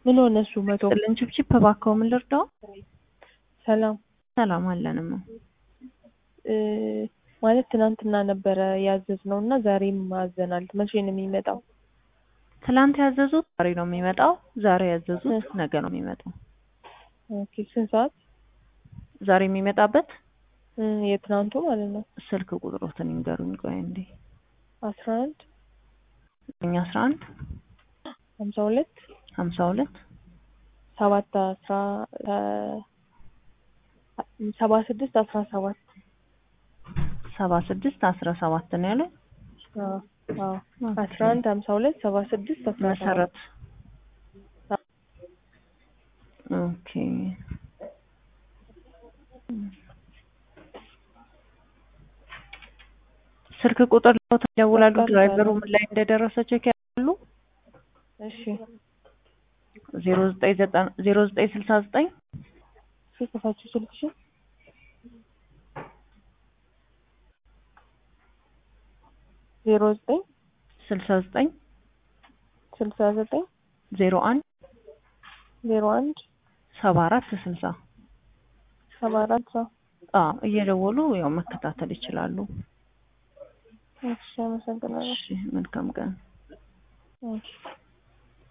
ምን ሆነ እሱ መቶ ጥልን ችፕችፕ እባክዎ ምን ልርዳው? ሰላም ሰላም አለንማ። እ ማለት ትናንትና ነበረ ያዘዝነው እና ዛሬም አዘናል። መቼ ነው የሚመጣው? ትላንት ያዘዙት ዛሬ ነው የሚመጣው። ዛሬ ያዘዙት ነገ ነው የሚመጣው። ኦኬ ስንት ሰዓት? ዛሬ የሚመጣበት እ የትናንቱ ማለት ነው። ስልክ ቁጥሮትን ይንገሩኝ። ቆይ እንዴ አስራ አንድ እኛ አስራ አንድ ሀምሳ ሁለት ሀምሳ ሁለት ሰባት አስራ ሰባ ስድስት አስራ ሰባት ሰባ ስድስት አስራ ሰባት ነው ያለው። አዎ አዎ አስራ አንድ ሀምሳ ሁለት ሰባ ስድስት አስራ ሰባት መሰረት ኦኬ ስልክ ቁጥር ለውጥ ይደውላሉ። ድራይቨሩ ምን ላይ እንደደረሰ ቼክ ያሉ እሺ ዜሮ ዘጠኝ ዘጠና ዜሮ ዘጠኝ ስልሳ ዘጠኝ ሲጽፋችሁ ስልክሽን ዜሮ ዘጠኝ ስልሳ ዘጠኝ ስልሳ ዘጠኝ ዜሮ አንድ ዜሮ አንድ ሰባ አራት ስልሳ ሰባ አራት ሰው አዎ እየደወሉ ያው መከታተል ይችላሉ። እሺ አመሰግናለሁ። እሺ መልካም ቀን። እሺ